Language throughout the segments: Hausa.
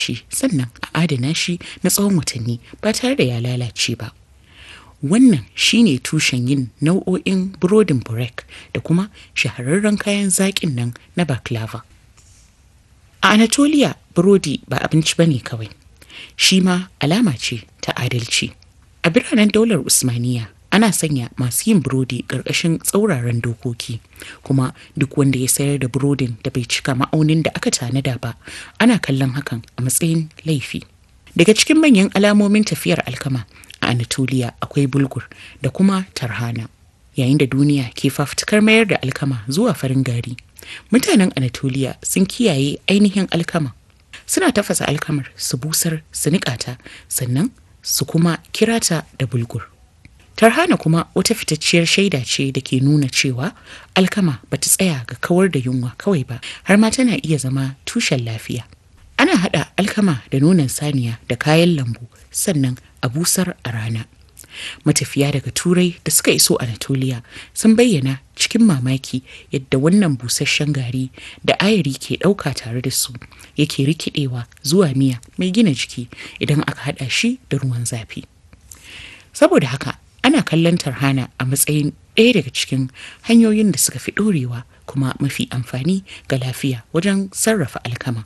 shi sannan a adana shi na tsawon watanni ba tare da ya lalace ba. Wannan shine tushen yin nau'o'in burodin burek da kuma shahararren kayan zaƙin nan na baklava. A Anatolia, burodi ba abinci bane kawai, shi ma alama ce ta adalci. A biranen daular Usmaniya, ana sanya masu yin burodi ƙarƙashin tsauraran dokoki, kuma duk wanda ya sayar da burodin da bai cika ma'aunin da aka tanada ba, ana kallon hakan a matsayin laifi. Daga cikin manyan alamomin tafiyar alkama a Anatolia akwai bulgur da kuma tarhana. Yayin da duniya ke fafutukar mayar da alkama zuwa farin gari, mutanen Anatolia sun kiyaye ainihin alkama. Suna tafasa alkamar su busar su niƙata sannan su kuma kirata da bulgur. Tarhana kuma wata fitacciyar shaida ce da ke nuna cewa alkama ba ta tsaya ga kawar da yunwa kawai ba har ma tana iya zama tushen lafiya. Ana haɗa alkama da nonon saniya da kayan lambu sannan a busar a rana. Matafiya daga Turai da suka iso Anatolia sun bayyana cikin mamaki yadda wannan busasshen gari da ayari ke ɗauka tare da su yake rikidewa zuwa miya mai gina jiki idan aka haɗa shi da ruwan zafi. Saboda haka ana kallon tarhana a matsayin ɗaya daga cikin hanyoyin da suka fi ɗorewa kuma mafi amfani ga lafiya wajen sarrafa alkama.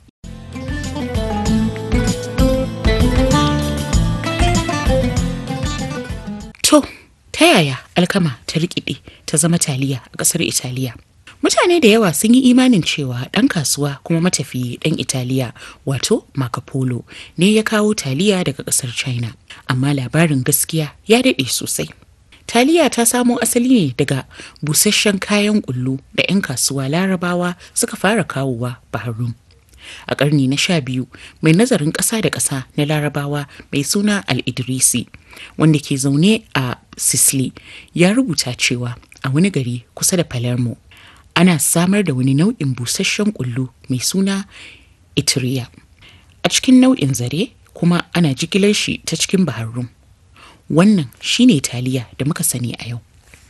To, ta yaya alkama ta rikide ta zama taliya a ƙasar Italiya? Mutane da yawa sun yi imanin cewa ɗan kasuwa kuma matafiyi ɗan Italiya wato Marco Polo ne ya kawo taliya daga ƙasar China, amma labarin gaskiya ya daɗe sosai. Taliya ta samo asali ne daga busasshen kayan ƙullu da 'yan kasuwa larabawa suka fara kawowa Bahrain. A ƙarni na sha biyu, mai nazarin ƙasa da ƙasa na larabawa mai suna Al-Idrisi, wanda ke zaune a Sicily, ya rubuta cewa a wani gari kusa da Palermo, ana samar da wani nau'in busasshen ƙullu mai suna Itiriya. A cikin nau'in zare kuma ana jigilar shi ta cikin Bahrain. Wannan shine taliya da muka sani a yau.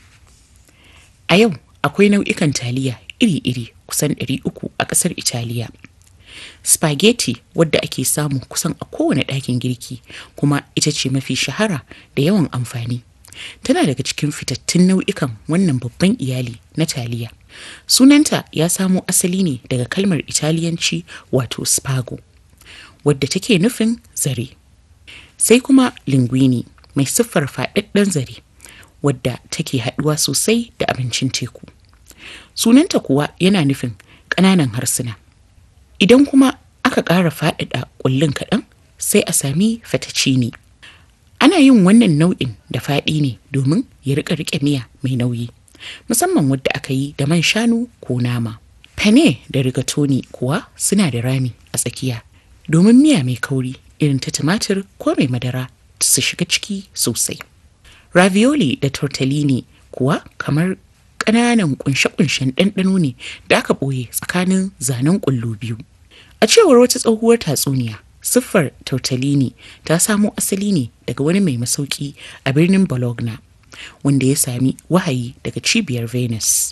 A yau akwai nau'ikan taliya iri-iri kusan 300 a ƙasar Italiya. Spaghetti wadda ake samu kusan a kowane ɗakin girki kuma ita ce mafi shahara da yawan amfani. Tana daga cikin fitattun nau'ikan wannan babban iyali na taliya. Sunanta ya samo asali ne daga kalmar Italiyanci wato spago, wadda take nufin zare. Sai kuma linguini mai siffar faɗaɗɗen zare, wadda take haɗuwa sosai da abincin teku. Sunanta kuwa yana nufin ƙananan harsuna. Idan kuma aka ƙara faɗaɗa ƙullun kaɗan sai a sami fettuccine. Ana yin wannan nau'in da faɗi ne domin ya riƙa riƙe miya mai nauyi, musamman wadda aka yi da man shanu ko nama. Penne da rigatoni kuwa suna da rami a tsakiya domin miya mai kauri irin ta tumatir ko mai madara su shiga ciki sosai. Ravioli da tortellini kuwa kamar ƙananan kunshe-kunshen ɗanɗano ne da aka ɓoye tsakanin zanen ƙullu biyu. A cewar wata tsohuwar tatsuniya, siffar tortellini ta samo asali ne daga wani mai masauki a birnin Bologna, wanda ya sami wahayi daga cibiyar Venus.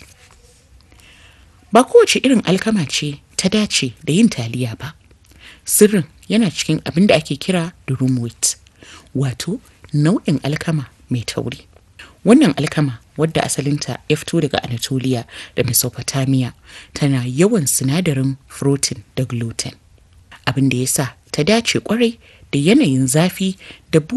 Ba kowace irin alkama ce ta dace da yin taliya ba. Sirrin yana cikin abin da ake kira durum wheat, wato nau'in alkama mai tauri. Wannan alkama wadda asalinta ya fito daga Anatolia da Mesopotamia tana yawan sinadarin protein da gluten. Abin da ya sa ta dace kwarai da yanayin zafi da